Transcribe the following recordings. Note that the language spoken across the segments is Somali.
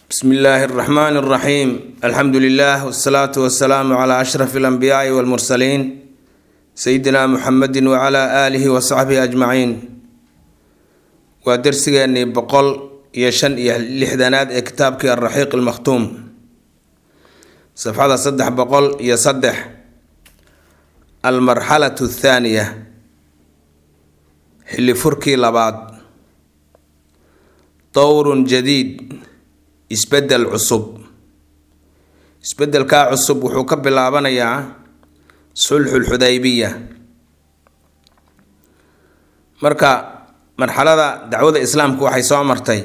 bsmi illaahi اraxmaan اraxiim alxamdu lilah wsalaatu wasalaamu cla ashraf اlanbiyaai wاlmursaliin sayidina muxamedi wcla aalihi wasaxbihi ajmaciin waa dersigeenii boqol iyo shan iyo lixdanaad ee kitaabkii alraxiiq almakhtuum safxada saddex boqol iyo saddex almarxalatu athaaniya xilli furkii labaad dowrun jadiid isbedel cusub isbedelkaa cusub wuxuu ka bilaabanayaa sulxulxudaybiya marka marxalada dacwada islaamku waxay soo martay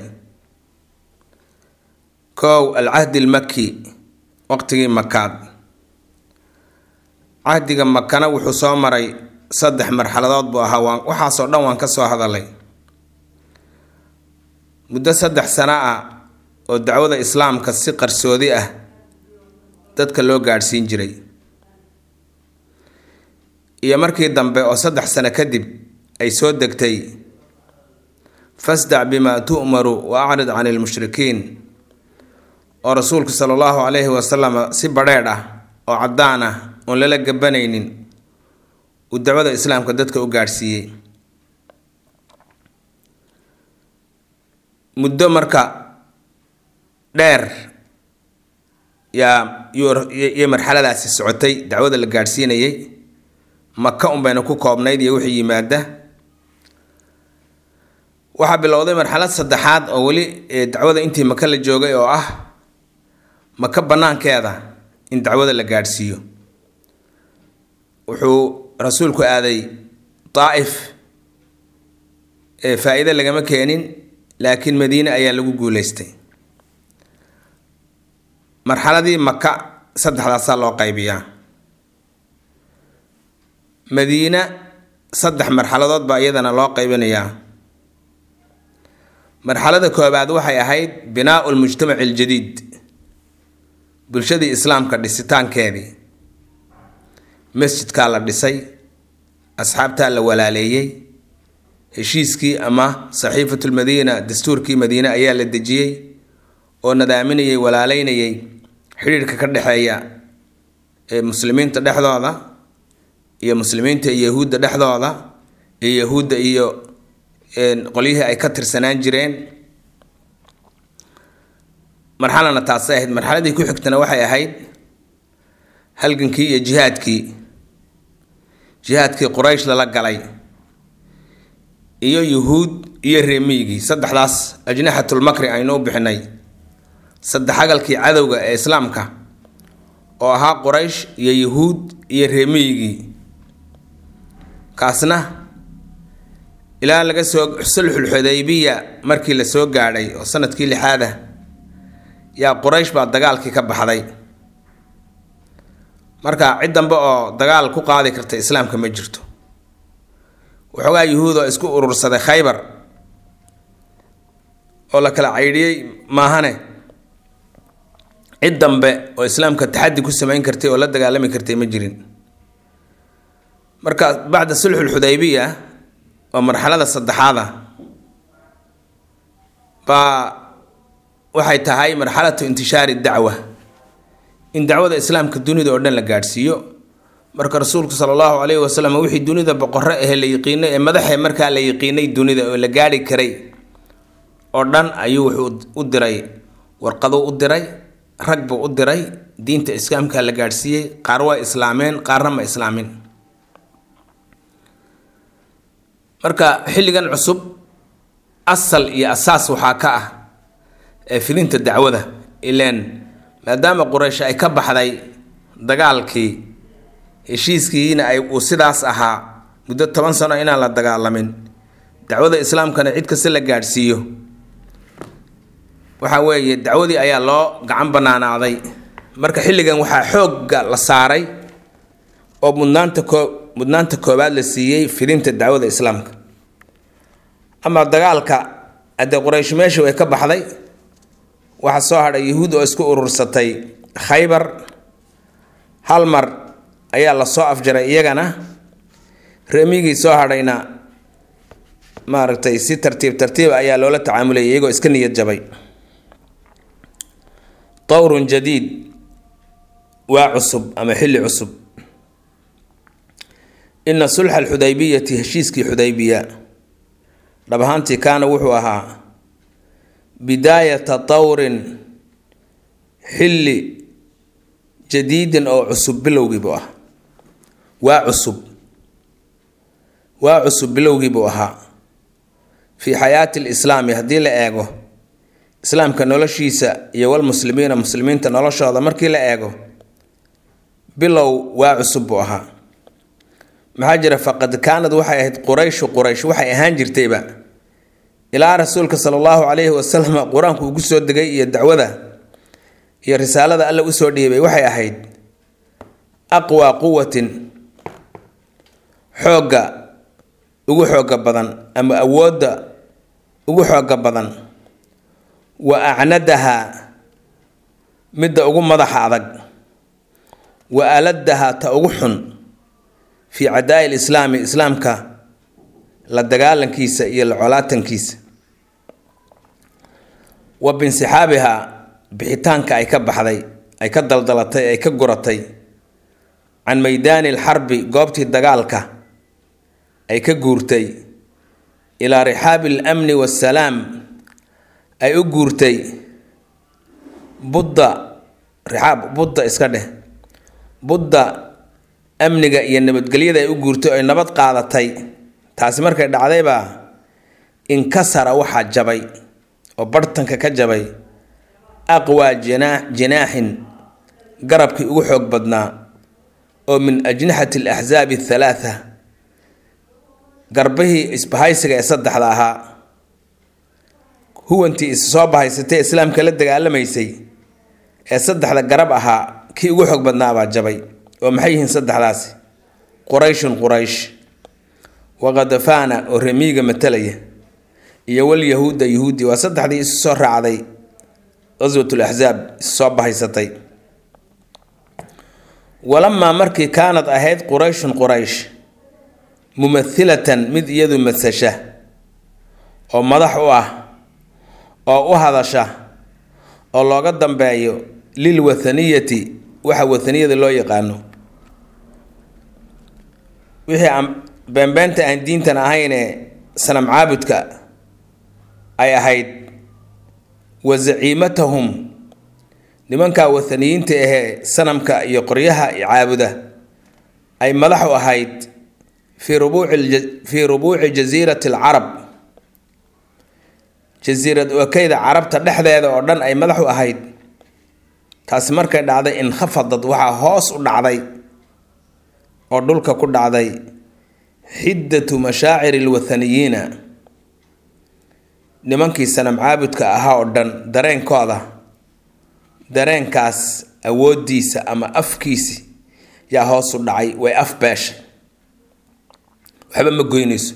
kow alcahdi almaki waqtigii makaad cahdiga makana wuxuu soo maray saddex marxaladood buu ahaa waan waxaasoo dhan waan ka soo hadalay muddo saddex sano ah oo dacwada islaamka si qarsoodi ah dadka loo gaadhsiin jiray iyo markii dambe oo saddex sano kadib ay soo degtay fasdac bimaa tu'maru wa acrid can ilmushrikiin oo rasuulku sala allahu calayhi wasalam si badheedh ah oo caddaan ah oon lala gabanaynin uu dacwada islaamka dadka u gaadhsiiyey muddo marka dheer yaa iyo marxaladaasi socotay dacwada la gaadhsiinayay maka unbayna ku koobnayd iyo wixii yimaada waxaa bilowday marxalad saddexaad oo weli dacwada intii maka la joogay oo ah maka banaankeeda in dacwada la gaadhsiiyo wuxuu rasuulku aaday daa'if ee faa-iide lagama keenin laakiin madiine ayaa lagu guuleystay marxaladii maka saddexdaasaa loo qaybiyaa madiina saddex marxaladood baa iyadana loo qaybinayaa marxalada koobaad waxay ahayd binaau lmujtamaci aljadiid bulshadii islaamka dhisitaankeedii masjidkaa la dhisay asxaabtaa la walaaleeyey heshiiskii ama saxiifatu lmadiina dastuurkii madiine ayaa la dejiyey oo nadaaminayay walaaleynayay xidhiirhka ka dhexeeya ee muslimiinta dhexdooda iyo muslimiinta iyo yahuudda dhexdooda iyo yahuudda iyo qolyihii ay ka tirsanaan jireen marxalana taasay ahayd marxaladii ku xigtana waxay ahayd halgankii iyo jihaadkii jihaadkii quraysh lala galay iyo yuhuud iyo reemiyigii saddexdaas ajnaxatulmakri aynu u bixinay saddexagalkii cadowga ee islaamka oo ahaa quraysh iyo yuhuud iyo reemiyigii kaasna ilaa laga soo sulxul xudaybiya markii la soo gaadhay oo sanadkii lixaada yaa quraysh baa dagaalkii ka baxday marka cid dambe oo dagaal ku qaadi karta islaamka ma jirto waxoogaa yuhuud oo isku urursaday khaybar oo la kala caydhiyey maahane cid dambe oo islaamka taxaddi ku samayn kartay oo la dagaalami kartay ma jirin marka bacda sulxul xudaybiya oo marxalada saddexaada baa waxay tahay marxalatu intishaari dacwa in dacwada islaamka dunida oo dhan la gaadhsiiyo marka rasuulku sala allahu calayhi wasalam wixii dunida boqorro ahe la yiqiinay ee madaxee markaa la yiqiinay dunida oo la gaadhi karay oo dhan ayuu wuxuu u diray warqaduu u diray rag buu u diray diinta islaamka la gaadhsiiyey qaar waa islaameen qaarna ma islaamin marka xilligan cusub asal iyo asaas waxaa ka ah ee fidinta dacwada ileen maadaama quraysh ay ka baxday dagaalkii heshiiskiina ay uu sidaas ahaa muddo toban sano inaan la dagaalamin dacwada islaamkana cid kasta la gaadhsiiyo waxa weeye dacwadii ayaa loo gacan banaanaaday marka xilligan waxaa xoogga la saaray oo mudnaanta koo mudnaanta koowaad la siiyey fidinta dacwada islaamka ama dagaalka haddee quraysh meesha way ka baxday waxaa soo hadhay yahuud oo isku urursatay khaybar hal mar ayaa la soo afjaray iyagana reemigii soo hadhayna maaragtay si tartiib tartiib ayaa loola tacaamulayay iyagoo iska niyad jabay tawrun jadiid waa cusub ama xilli cusub ina sulxa alxudaybiyati heshiiskii xudaybiya dhab ahaantii kaana wuxuu ahaa bidaayata tawrin xilli jadiidin oo cusub bilowgii buu ah waa cusub waa cusub bilowgii buu ahaa fii xayaati lislaami haddii la eego islaamka noloshiisa iyo walmuslimiina muslimiinta noloshooda markii la eego bilow waa cusub buu ahaa maxaa jira faqad kaanad waxay ahayd qurayshu quraysh waxay ahaan jirtayba ilaa rasuulka sala allahu calayhi wasalam qur-aanku ugu soo degay iyo dacwada iyo risaalada alla usoo dhiibay waxay ahayd aqwaa quwatin xoogga ugu xooga badan ama awoodda ugu xooga badan wa acnadaha midda ugu madaxa adag wa aladaha ta ugu xun fii cadaa'i lislaami islaamka la dagaalankiisa iyo la colaatankiisa wa binsixaabiha bixitaanka ay ka baxday ay ka daldalatay ay ka guratay can maydaani alxarbi goobtii dagaalka ay ka guurtay ilaa rixaabi alamni waasalaam ay u guurtay budda rixaab budda iska dheh budda amniga iyo nabadgelyada ay u guurtay oy nabad qaadatay taasi markay dhacdaybaa inkasara waxaa jabay oo barhtanka ka jabay aqwaa jinaa jinaaxin garabkii ugu xoog badnaa oo min ajnixati alaxsaabi athalaatha garbihii isbahaysiga ee saddexda ahaa huwantii is soo bahaysatay islaamka la dagaalamaysay ee saddexda garab ahaa kii ugu xoog badnaabaa jabay oo maxay yihiin saddexdaasi qurayshun quraysh waqadafaana oo remiiga matalaya iyo walyahuuda yahuudi waa saddexdii isu soo raacday qaswatul axsaab isu soo bahaysatay walamaa markii kaanad ahayd qurayshun quraysh mumathilatan mid iyadu madsasha oo madax u ah oo u hadasha oo looga dambeeyo lil wathaniyati waxa wathaniyada loo yaqaano wixii aan beenbeenta aan diintan ahaynee sanam caabudka ay ahayd wa zaciimatahum nimankaa wathaniyiinta ahee sanamka iyo qoryaha caabuda ay madax u ahayd fii rubuuci fii rubuuci jasiirati alcarab jasiirad okeyda carabta dhexdeeda oo dhan ay madax u ahayd taasi markay dhacday inkhafadad waxaa hoos u dhacday oo dhulka ku dhacday xiddatu mashaaciri alwathaniyiina nimankii sanam caabudka ahaa oo dhan dareenkooda dareenkaas awooddiisa ama afkiisi yaa hoos u dhacay way af beeshay waxba ma goynayso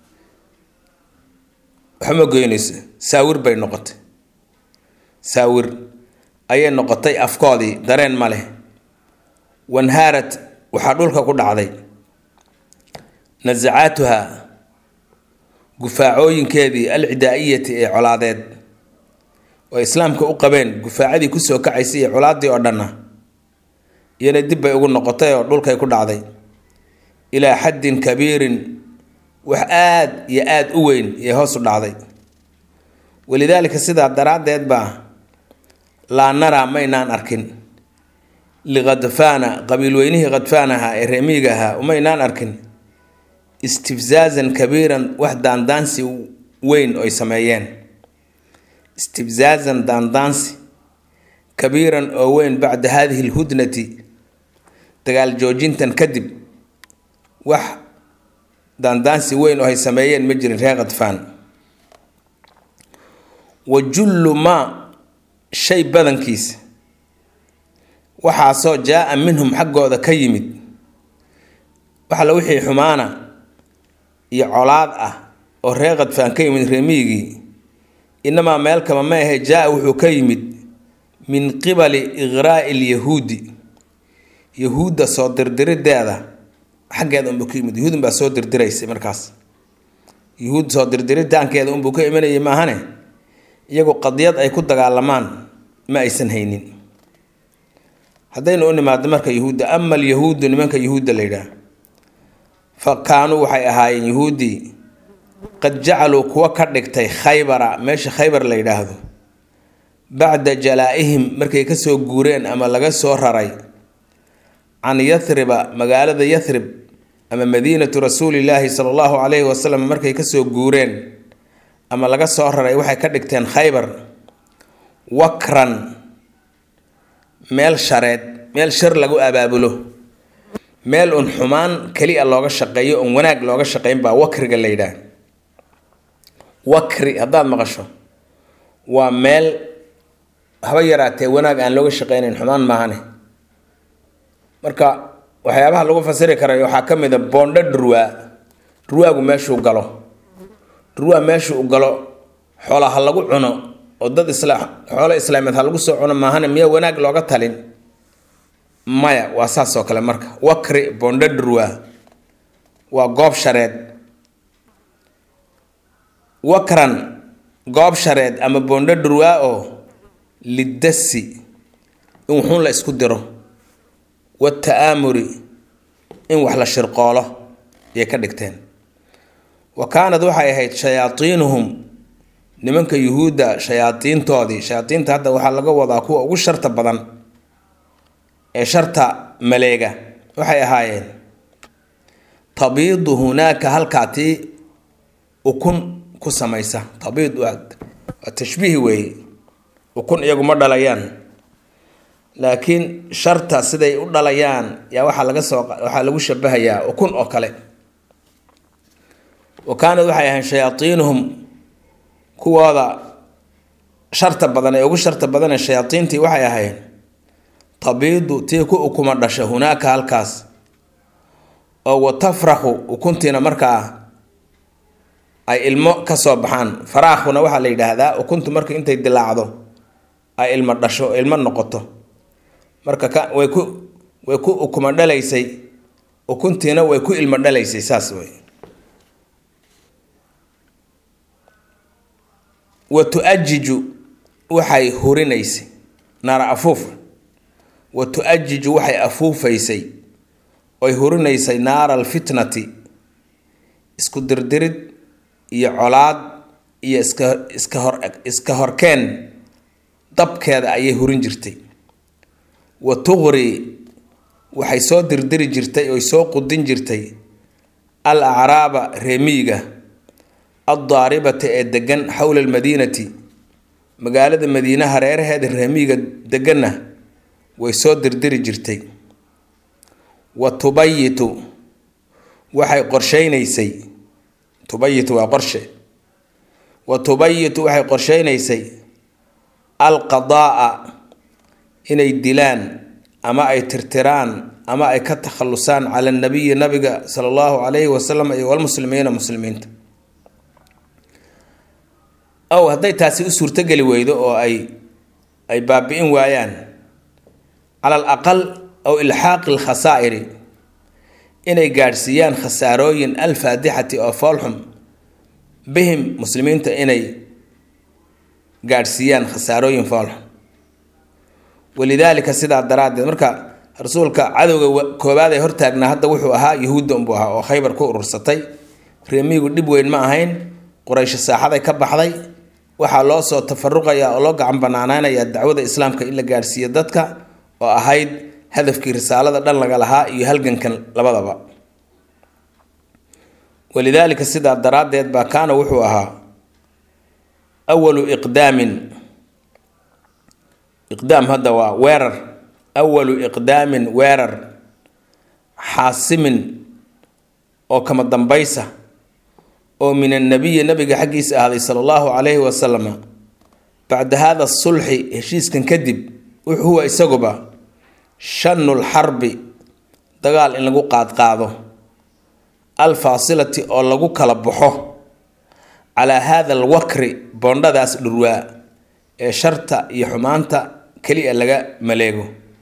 waxba ma goynayso saawir bay noqotay saawir ayay noqotay afkoodii dareen ma leh wanhaarad waxaa dhulka ku dhacday nasacaatuha gufaacooyinkeedii alcidaa'iyati ee colaadeed oo islaamka u qabeen gufaacadii kusoo kacaysay iyo colaaddii oo dhanna iyana dib bay ugu noqotay oo dhulkay ku dhacday ilaa xaddin kabiirin wax aad iyo aada u weyn iyo hoos u dhacday walidaalika sidaa daraaddeed baa laa naraa maynaan arkin likhadfaana qabiilweynihii khadfaan ahaa ee reemiiga ahaa umaynaan arkin istifzaazan kabiiran wax daandaansi weyn oy sameeyeen istifzaazan daandaansi kabiiran oo weyn bacda haadihi alhudnati dagaal joojintan kadib wax daandaansi weyn oo ay sameeyeen ma jirin reer khadfaan wa jullu maa shay badankiisa waxaasoo jaa-a minhum xaggooda ka yimid waxala wixii xumaana iyo colaad ah oo reer khadfaan ka yimid reemiigii inamaa meel kama ma ahe jaa-a wuxuu ka yimid min qibali iqraa'i lyahuudi yahuudda soo dirdirideeda xaggeeda unbuu ka yimid yahuudun baa soo dirdiraysay markaas yahuud soo dirdiritaankeeda unbuu ka imanayay maahane iyagu qadiyad ay ku dagaalamaan ma aysan haynin haddaynu u nimaadno marka yuhuudda ama alyahuudu nimanka yuhuudda la yidhaah fa kaanuu waxay ahaayeen yuhuuddii qad jacaluu kuwa ka dhigtay khaybara meesha khaybar la yidhaahdo bacda jalaa-ihim markay kasoo guureen ama laga soo raray can yathriba magaalada yathrib ama madiinatu rasuulillaahi sala allahu calayhi wasalam markay kasoo guureen ama laga soo raray waxay ka dhigteen khaybar wakran meel shareed meel shar lagu abaabulo meel un xumaan keli a looga shaqeeyo un wanaag looga shaqeyn baa wakriga la yidhaah wakri haddaad maqasho waa meel haba yaraatee wanaag aan looga shaqeynayn xumaan maahane marka waxyaabaha lagu fasiri karay waxaa ka mid a boondho dhurwaa dhurwaagu meeshuu galo dhurwaa meeshuu galo xoola ha lagu cuno oo dad isla xoolo islaameed ha lagu soo cuno maahane miya wanaag looga talin maya waa saas oo kale marka wakri boondho dhurwaa waa goob shareed wakran goob shareed ama boondho dhurwaa oo lidasi in wuxuun la isku diro wata-aamuri in wax la shirqoolo ayay ka dhigteen wa kaanad waxay ahayd shayaatiinuhum nimanka yuhuudda shayaadiintoodii shayaadiinta hadda waxaa laga wadaa kuwa ugu sharta badan ee sharta maleega waxay ahaayeen tabiidu hunaaka halkaa tii ukun ku samaysa tabiid waa tashbiih weeye ukun iyagu ma dhalayaan laakiin sharta siday u dhalayaan yaa waxaa laga soo waxaa lagu shabahayaa ukun oo kale wa kaanad waxay ahayn shayaaiinuhum kuwooda sharta badan ee ugu sharta badan ee shayaaiintii waxay ahayn tabiidu tii ku ukuma dhasha hunaaka halkaas oo wa tafraxu ukuntiina markaa ay ilmo kasoo baxaan faraakhuna waxaa la yidhaahdaa ukuntu marka intay dilaacdo ay ilmo dhasho ilmo noqoto marka ka way ku way ku ukuma dhalaysay ukuntiina way ku ilmo dhalaysay saas wey wa tu-ajiju waxay hurinaysay naara afuufa wa tu-ajiju waxay afuufaysay oy hurinaysay naara alfitnati isku dirdirid iyo colaad iyo iska iska hor iska horkeen dabkeeda ayay hurin jirtay wa tuqri waxay soo dirdiri jirtay oy soo qudin jirtay al acraaba reemiyiga addaaribata ee degan xowla almadiinati magaalada madiine hareeraheeda reemiyiga deganna way soo dirdiri jirtay wa tubayitu waxay qorsheynaysay tubayitu waa qorshe wa tubayitu waxay qorsheynaysay alqadaa inay dilaan ama ay tirtiraan ama ay ka takhalusaan cala nabiyi nabiga sala allahu calayhi wasalam iyo walmuslimiina muslimiinta ow hadday taasi u suurtogeli weydo oo ay ay baabi-in waayaan cala al aqal aw ilxaaqi alkhasaa'iri inay gaadhsiiyaan khasaarooyin alfaadixati oo foolxum bihim muslimiinta inay gaadhsiiyaan khasaarooyin foolxum walidaalika sidaa daraaddeed marka rasuulka cadowga koowaad ee hortaagnaa hadda wuxuu ahaa yahuudda unbuu ahaa oo khaybar ku urursatay reemiyigu dhib weyn ma ahayn quraysho saaxaday ka baxday waxaa loo soo tafaruqayaa oo loo gacan banaanaanayaa dacwada islaamka in la gaadhsiiyo dadka oo ahayd hadafkii risaalada dhan laga lahaa iyo halgankan labadaba walidaalika sidaa daraaddeed baa kaana wuxuu ahaa awalu iqdaamin iqdaam hadda waa weerar awalu iqdaamin weerar xaasimin oo kama dambaysa oo min annabiyi nabiga xaggiisa ahday sala allahu calayhi wasalama bacda hada sulxi heshiiskan kadib huwa isaguba shanul xarbi dagaal in lagu qaadqaado alfaasilati oo lagu kala baxo calaa hada alwakri boondhadaas dhurwaa ee sharta iyo xumaanta keliya laga maleego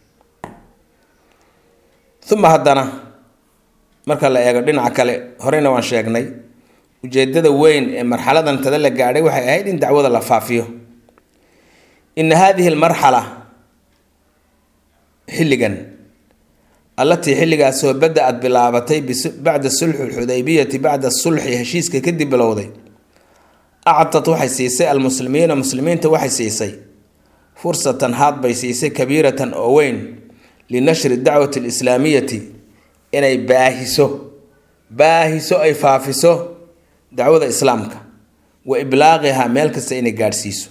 uma haddana marka la eego dhinaca kale horeyna waan sheegnay ujeedada weyn ee marxaladan tada la gaadhay waxay ahayd in dacwada la faafiyo ina hadihi almarxala xilligan allatii xilligaasoo bada-ad bilaabatay bacda sulxi lxudaybiyati bacda sulxi heshiiska kadib bilowday actad waxay siisay almuslimiina muslimiinta waxay siisay fursatan haad bay siisay kabiiratan oo weyn linashri dacwati alislaamiyati inay baahiso baahiso ay faafiso dacwada islaamka wa iblaaqihaa meel kasta inay gaadhsiiso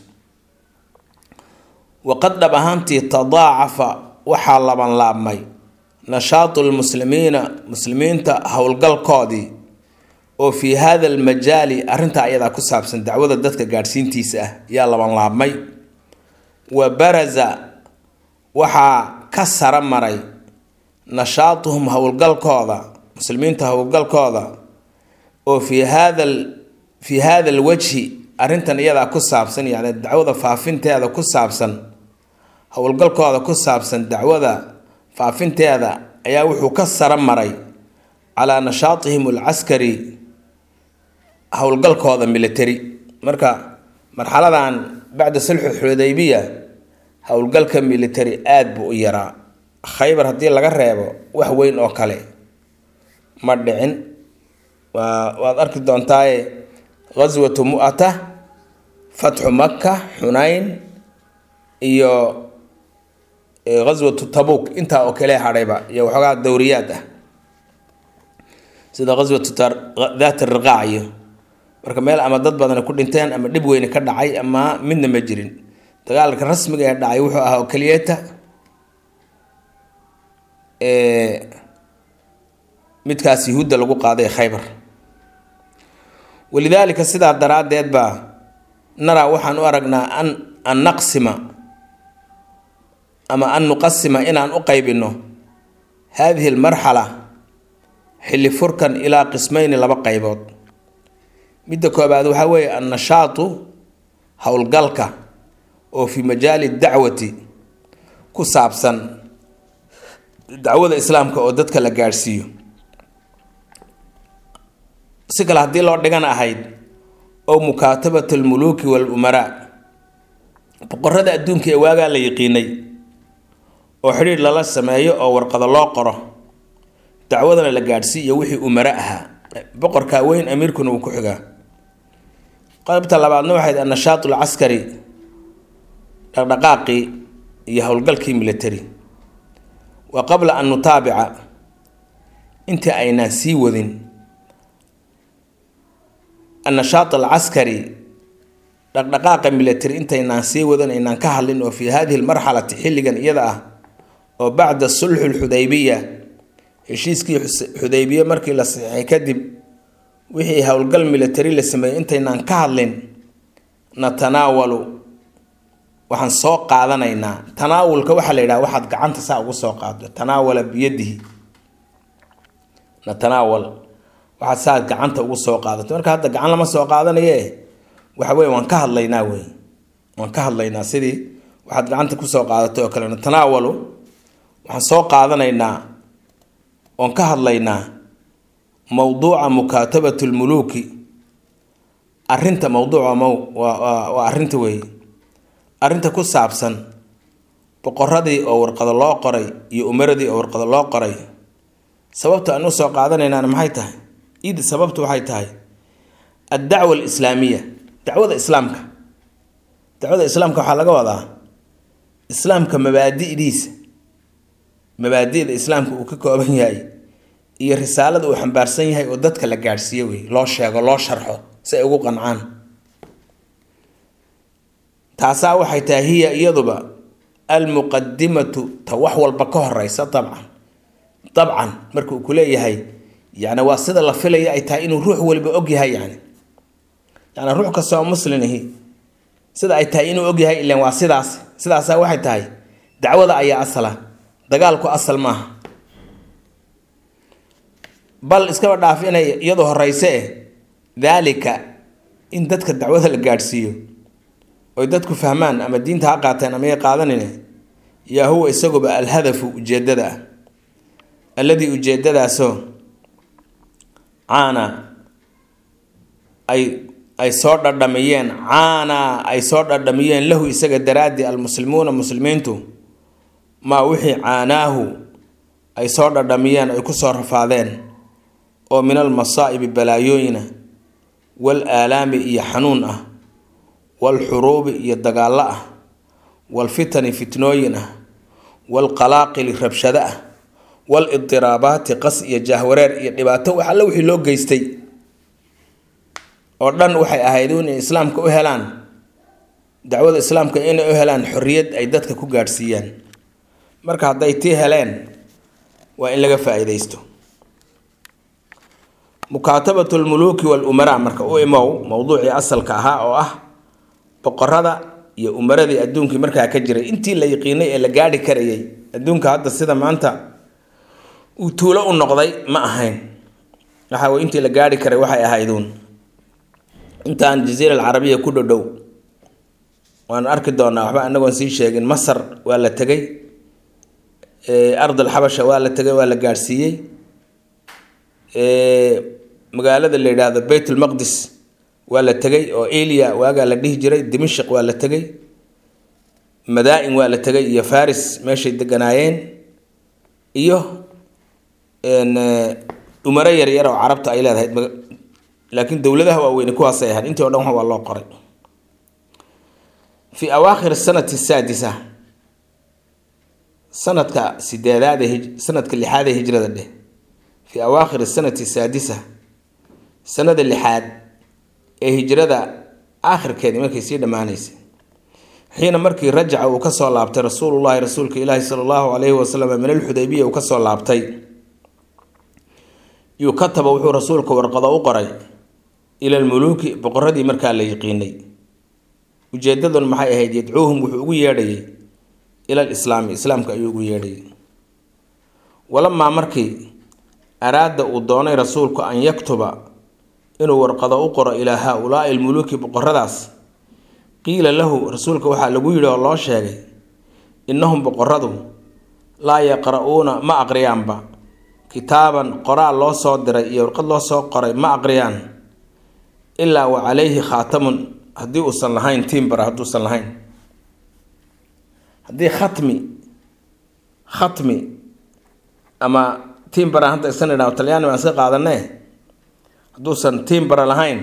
waqad dhab ahaantii tadaacafa waxaa labanlaabmay nashaatu lmuslimiina muslimiinta howlgalkoodii oo fii hada almajaali arrintaa ayadaa ku saabsan dacwada dadka gaadhsiintiisa ah yaa labanlaabmay wa baraza waxaa ka sara maray nashaatuhum howlgalkooda muslimiinta howlgalkooda oo fii hada fii hada alwajhi arrintan iyadaa ku saabsan yacni dacwada faafinteeda ku saabsan howlgalkooda ku saabsan dacwada faafinteeda ayaa wuxuu ka sara maray calaa nashaatihim alcaskari howlgalkooda military marka marxaladan bacda sulxu xudaybiya howlgalka military aada buu u yaraa khaybar haddii laga reebo wax weyn oo kale ma dhicin waa waad arki doontaaye ghaswatu mu'ata fatxu maka xunayn iyo ghaswatu tabuk intaa oo kale hadhayba iyo waxoogaa dowriyaad ah sida ghaswatu daat riqaac iyo marka meel ama dad badani ku dhinteen ama dhib weyne ka dhacay ama midna ma jirin dagaalka rasmiga ee dhacay wuxuu ahaa oo keliyata midkaas yuhuudda lagu qaaday khaybar walidaalika sidaa daraaddeed baa naraa waxaan u aragnaa an an naqsima ama an nuqasima inaan u qaybino haadihi almarxala xilli furkan ilaa qismayni laba qaybood midda koobaad waxaa weeye annashaatu howlgalka oo fii majaali dacwati ku saabsan dacwada islaamka oo dadka la gaadhsiiyo si kale haddii loo dhigan ahayd oo mukaatabat almuluuki walumaraa boqorada adduunka ee waagaa la yiqiinay oo xidhiir lala sameeyo oo warqado loo qoro dacwadana la gaadhsiiyo wixii umaro ahaa boqorkaa weyn amiirkuna uu ku xigaa qaybta labaadna waxayd annashaat alcaskari dhaqdhaqaaqii iyo howlgalkii military wa qabla an nutaabica intii aynaan sii wadin annashaat alcaskari dhaqdhaqaaqa military intaynaan sii wadan aynaan ka hadlin oo fii hadihi lmarxalati xilligan iyada ah oo bacda sulxu lxudaybiya heshiiskii xudaybiye markii la saxiixay kadib wixii howlgal military la sameeyey intaynaan ka hadlin natanaawalu waxaan soo qaadanaynaa tanaawulka waxaa la yidhaha waxaad gacanta saa ugu soo qaado tanaawala biyadihi natanaawal waxaad saa gacanta ugu soo qaadato marka hadda gacan lama soo qaadanaye waxa weye waan ka hadlaynaa wey waan ka hadlaynaa sidii waxaad gacanta kusoo qaadato oo kale natanaawalu waxaan soo qaadanaynaa oon ka hadlaynaa mowduuca mukaatabat lmuluuki arinta mowduuca mow waa arinta weeye arrinta ku saabsan boqoradii oo warqado loo qoray iyo umaradii oo warqado loo qoray sababta aan usoo qaadanaynaana maxay tahay id sababtu waxay tahay addacwa alislaamiya dacwada islaamka dacwada islaamka waxaa laga wadaa islaamka mabaadi'diisa mabaadi'da islaamka uu ka kooban yahay iyo risaalada uu xambaarsan yahay oo dadka la gaadhsiiyo wey loo sheego loo sharxo si ay ugu qancaan taasaa waxay tahay hiya iyaduba almuqadimatu ta wax walba ka horeysa dabcan dabcan marka uu ku leeyahay yani waa sida la filaya ay tahay inuu ruux waliba ogyahay yani yani ruux kasta oo muslimihi sida ay tahay inuu ogyahay ilan waa sidaas sidaasa waxay tahay dacwada ayaa asala dagaalku asal maaha bal iskaba dhaaf inay iyadu horeyse eh daalika in dadka dacwada la gaadhsiiyo oy dadku fahmaan ama diinta ha qaateen ama ya qaadanine yaa huwa isaguba alhadafu ujeedada ah alladii ujeedadaasoo caana ay ay soo dhadhamiyeen caana ay soo dhadhamiyeen lahu isaga daraaddi almuslimuuna muslimiintu maa wixii caanaahu ay soo dhadhamiyeen ay ku soo rafaadeen oo min almasaa'ibi balaayooyina wal aalaami iyo xanuun ah waalxuruubi iyo dagaallo ah waalfitani fitnooyin ah waalqalaaqili rabshado ah waalidiraabaati qas iyo jahwareer iyo dhibaato wax alle wixii loo geystay oo dhan waxay ahayd inay islaamka u helaan dacwada islaamka inay u helaan xorriyad ay dadka ku gaadhsiiyaan marka hadday tii heleen waa in laga faa-iideysto mukaatabatu lmuluuki walumaraa marka u imow mowduucii asalka ahaa oo ah boqorada iyo umaradii adduunkii markaa ka jiray intii la yiqiinay ee la gaadhi karayay adduunka hadda sida maanta uu tuulo u noqday ma ahayn waxa wey intii la gaadhi karay waxay ahayduun intaan jaziira alcarabiya ku dhodhow waan arki doonaa waxba anagoon sii sheegin masar waa la tegay ardal xabasha waa la tegay waa la gaadhsiiyey magaalada la yidhaahdo beyt ulmaqdis waa la tegay oo elia waagaa la dhihi jiray dimashik waa la tegay madaa-in waa la tegay iyo faris meeshay deganaayeen iyo umaro yaryar oo carabta ay leedahay laakiin dowladaha waaweyne kuwaasay ahayd intii o dhan waa loo qoray fi awaakhir sanati saadisa sanadka sideedaad sanadka lixaad ee hijrada dheh fi awaakhir sanati saadisa sanada lixaad ee hijrada aakhirkeedii markay sii dhammaanaysay xiina markii rajaca uu kasoo laabtay rasuulullahi rasuulka ilaahi sala allahu calayhi wasalam min alxudaybiya uu kasoo laabtay yuu kataba wuxuu rasuulka warqado u qoray ila lmuluuki boqoradii markaa la yiqiinay ujeedadun maxay ahayd yadcuuhum wuxuu ugu yeedhayay ila lislaami islaamka ayuu ugu yeedhayay walamaa markii araada uu doonay rasuulku an yaktuba inuu warqado u qoro ilaa haa-ulaai almuluuki boqoradaas qiila lahu rasuulka waxaa lagu yidhi oo loo sheegay innahum boqoradu laa yaqra-uuna ma aqriyaanba kitaaban qoraal loo soo diray iyo warqad loo soo qoray ma aqriyaan ilaa wa calayhi khaatamun haddii uusan lahayn tiimbara hadduusan lahayn haddii khatmi khatmi ama tiimbara hadda isan idhaho talyaani baan iska qaadanee hadduusan tiimbara lahayn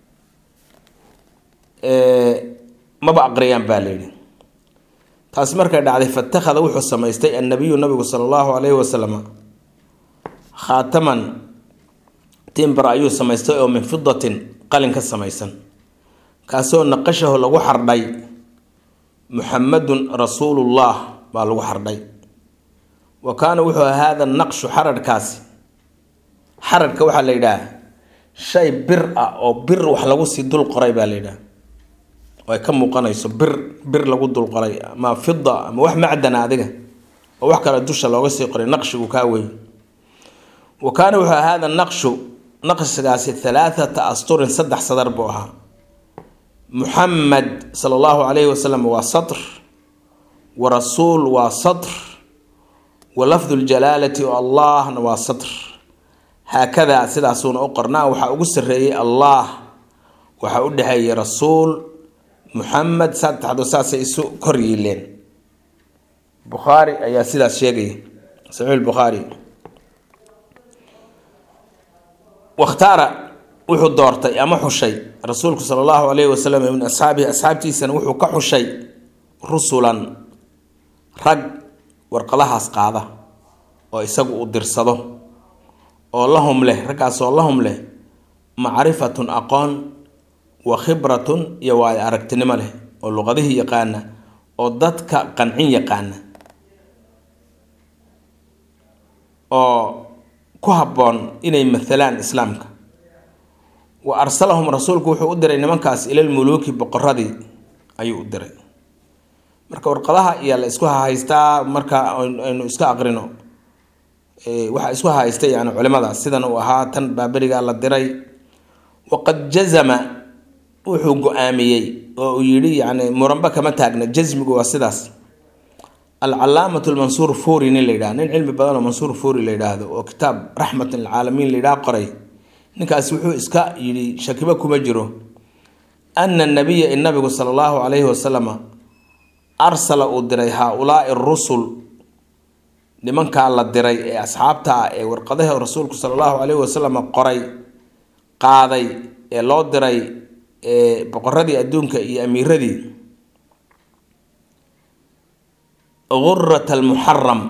maba aqriyaan baa layidhi taasi markay dhacday fatakhada wuxuu samaystay annabiyu nabigu sala allahu calayhi wasalam khaataman tiimbara ayuu samaystay oo min fidatin qalin ka samaysan kaasoo naqashahu lagu xardhay muxamadun rasuulullah baa lagu xardhay wa kaana wuxuu haada naqshu xararhkaasi xararhka waxaa la yidhaah shay bir ah oo bir wax lagu sii dul qoray baa la yidhaah oo ay ka muuqanayso bir bir lagu dul qoray ama fida ama wax macdana adiga oo wax kale dusha looga sii qoray naqshigu kaa wey wa kaana wuxuu haada naqshu naqshigaasi halaathata asturin saddex sadar buu ahaa muxamed sala allahu calayhi wasalam waa satr wa rasuul waa satr wa lafdu ljalaalati oo allahna waa satr haakadaa sidaasuuna u qornaa waxaa ugu sarreeyey allah waxaa u dhexeeyey rasuul muxamed saddexdu saasay isu kor yiileen bukhaari ayaa sidaas sheegaya saxiix bukhaari wakhtaara wuxuu doortay ama xushay rasuulku sala allahu calayhi wasalam min asxaabihi asxaabtiisana wuxuu ka xushay rusulan rag warqadahaas qaada oo isagu uu dirsado oo lahum leh raggaasoo lahum leh macrifatun aqoon wa khibratun iyo waayo aragtinimo leh oo luqadihii yaqaana oo dadka qancin yaqaana oo ku habboon inay maalaan islaamka wa arsalahum rasuulku wuxuu u diray nimankaas ilalmuluuki boqoradii ayuu u diray marka warqadaha iyo la isku hahaystaa marka aynu iska aqrino waxaa isku hahaystay yani culimadaas sidan uu ahaa tan baaberigaa la diray waqad jazama wuxuu go-aamiyey oo uu yidhi yani muranba kama taagna jasmigu waa sidaas alcalaamatu lmansuur furi nin la yidhaha nin cilmi badan oo mansuur furi la yidhaahdo oo kitaab raxmat lilcaalamiin la yidhaha qoray ninkaas wuxuu iska yidhi shakibo kuma jiro ana nabiya in nabigu sala allahu calayhi wasalama arsala uu diray haa-ulaai rusul nimankaa la diray ee asxaabta ah ee warqadaha rasuulku sala allahu caleyhi wasalam qoray qaaday ee loo diray ee boqoradii adduunka iyo amiiradii gurat almuxaram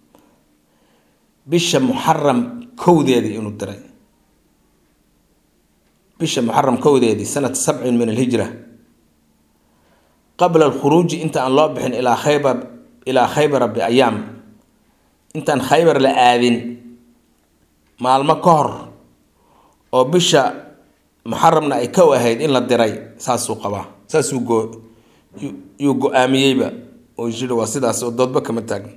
bisha muxaram kowdeedii inuu diray bisha muxaram kowdeedii sanata sabcin min alhijra qabla alkhuruuji inta aan loo bixin ilaa khaybar ilaa khaybara biayaam intaan khaybar la aadin maalmo ka hor oo bisha muxaramna ay kow ahayd in la diray saasuu qabaa saasuu go yuu go-aamiyeyba oo jiri waa sidaas oo doodba kama taagna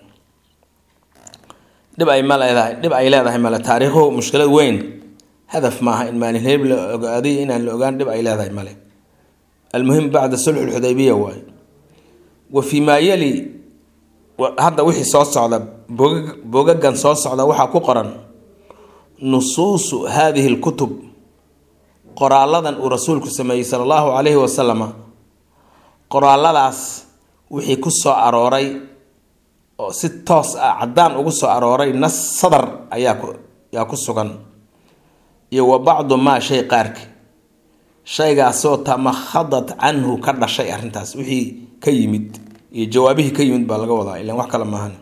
dhib ay ma leedahay dhib ay leedahay male taariikhu mushkilad weyn hadaf maaha in maalin heeb la ogaaday inaan la ogaan dhib ay leedahay male almuhim bacda sulxu lxudaybiya waaye wa fii maa yali hadda wixii soo socda boga bogagan soo socda waxaa ku qoran nusuusu haadihi lkutub qoraaladan uu rasuulku sameeyey sala allahu calayhi wasalama qoraaladaas wixii ku soo arooray oo si toos ah caddaan ugu soo arooray nas sadar ayaa ku yaa ku sugan iyo wa bacdu maa shay qaarki shaygaasoo tamakhadat canhu ka dhashay arrintaas wixii ka yimid iyo jawaabihii ka yimid baa laga wadaa ilan wax kale maahan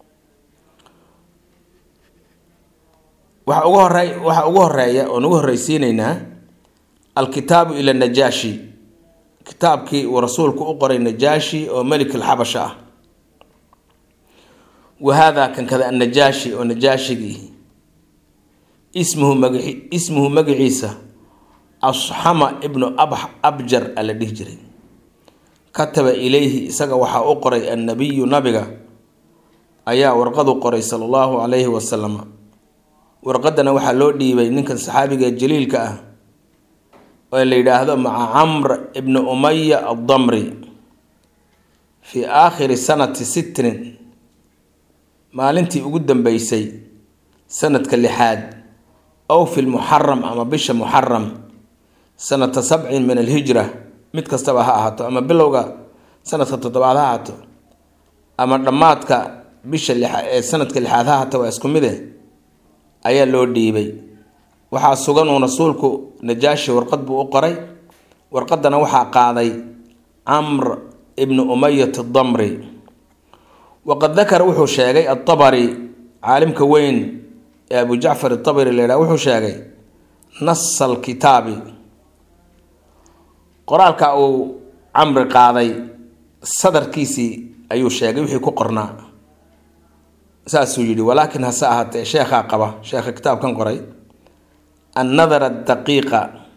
waxa ugu horey waxa ugu horeeya oon ugu horreysiineynaa alkitaabu ila najaashi kitaabkii uu rasuulku u qoray najaashi oo melik alxabasha ah wa haadaa kan kada annajaashi oo najaashigii ismuhu magaci ismuhu magaciisa asxama ibnu ab abjar a la dhihi jiray kataba ilayhi isaga waxaa u qoray annabiyu nabiga ayaa warqadu qoray sala allahu calayhi wasalam warqadana waxaa loo dhiibay ninkan saxaabiga jaliilka ah oo la yidhaahdo maca camr ibni umaya addamri fii aakhiri sanati sitrin maalintii ugu dambeysay sanadka lixaad ow fi lmuxaram ama bisha muxaram sanata sabcin min alhijra mid kastaba ha ahaato ama bilowga sanadka toddobaad ha ahaato ama dhammaadka bisha lixa ee sanadka lixaad ha ahaato waa isku mide ayaa loo dhiibay waxaa sugan uu rasuulku najaashi warqad buu u qoray warqadana waxaa qaaday camr ibnu umayat damri waqad dakara wuxuu sheegay atabari caalimka weyn ee abu jacfar atabari la yidhaha wuxuu sheegay nasa alkitaabi qoraalka uu camri qaaday sadarkiisii ayuu sheegay wixii ku qornaa saasuu yidhi walaakin hase ahaatee sheekhaa qaba sheekha kitaabkan qoray annadara daqiiqa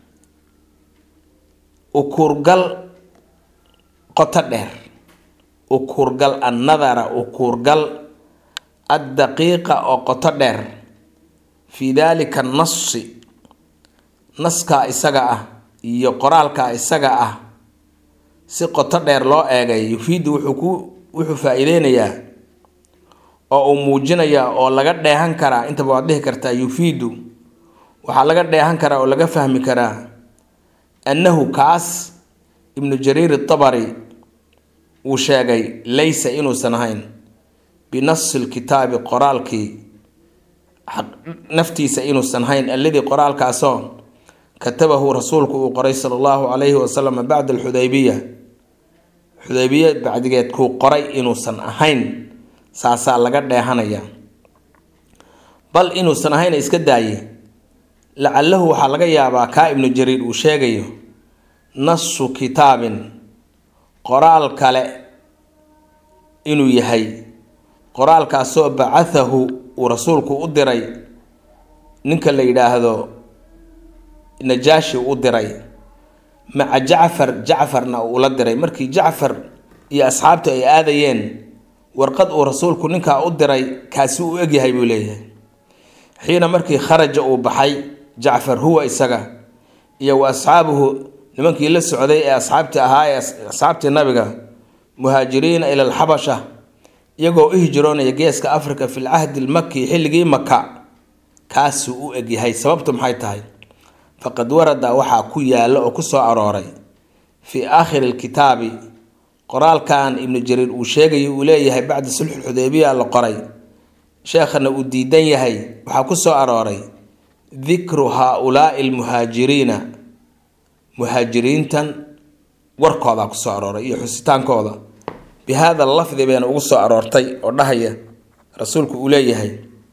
ukuurgal qoto dheer ukuurgal annadara ukuurgal addaqiiqa oo qoto dheer fii daalika nasi naskaa isaga ah iyo qoraalkaa isaga ah si qoto dheer loo eegay yufiidu wuxuu ku wuxuu faa-iideynayaa oo uu muujinayaa oo laga dheehan karaa intaba waad dhihi kartaa yufiidu waxaa laga dheehan karaa oo laga fahmi karaa annahu kaas ibnu jariir itabari uu sheegay laysa inuusan ahayn binasi lkitaabi qoraalkii naftiisa inuusan ahayn alladii qoraalkaasoo katabahu rasuulku uu qoray sala allahu calayhi wasalam bacda alxudaybiya xudaybiya bacdigeed kuu qoray inuusan ahayn saasaa laga dheehanaya bal inuusan ahayna iska daaye lacalahu waxaa laga yaabaa kaa ibnu jariir uu sheegayo nasu kitaabin qoraal kale inuu yahay qoraalkaasoo bacathahu uu rasuulku u diray ninka la yidhaahdo najaashi u diray maca jacfar jacfarna uula diray markii jacfar iyo asxaabtu ay aadayeen warqad uu rasuulku ninkaa u diray kaasi u egyahay buu leeyahay xiina markii kharaja uu baxay jacfar huwa isaga iyo wa asxaabuhu nimankii la socday ee asxaabtii ahaa ee asxaabtii nabiga muhaajiriina ila alxabasha iyagoo u hijroonaya geeska africa fi lcahdi lmaki xilligii maka kaasuu u egyahay sababtu maxay tahay faqad warada waxaa ku yaalla oo ku soo arooray fii aakhiri lkitaabi qoraalkan ibnu jariir uu sheegayo uu leeyahay bacda sulxu xudeybiya la qoray sheekhana uu diidan yahay waxaa ku soo arooray dikru haa-ulaai almuhaajiriina muhaajiriintan warkoodaa kusoo arooray iyo xusitaankooda bi haada lafdi bayna ugu soo aroortay oo dhahaya rasuulku uu leeyahay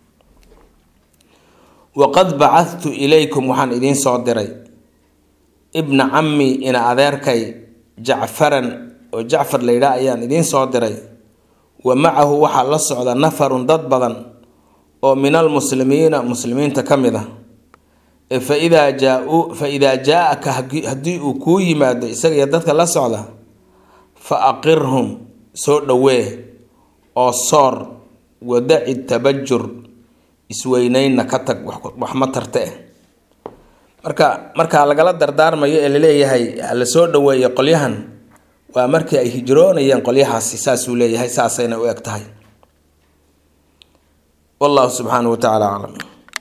waqad bacadtu ilaykum waxaan idiin soo diray ibna cammi ina adeerkay jacfaran oo jacfar la yidhaah ayaan idiin soo diray wa macahu waxaa la socda nafarun dad badan oo min almuslimiina muslimiinta ka mid ah fa idaa jaa-u fa idaa jaa-aka haddii uu kuu yimaado isagaiyo dadka la socda fa aqirhum soo dhowee oo soor wadaci tabajur isweyneynna ka tag wax ma tarte eh marka markaa lagala dardaarmayo ee laleeyahay hala soo dhoweeyo qolyahan waa markii ay hijroonayeen qolyahaasi saasuu leeyahay saasayna u eg tahay wallahu subxaanahu wa tacaala aclam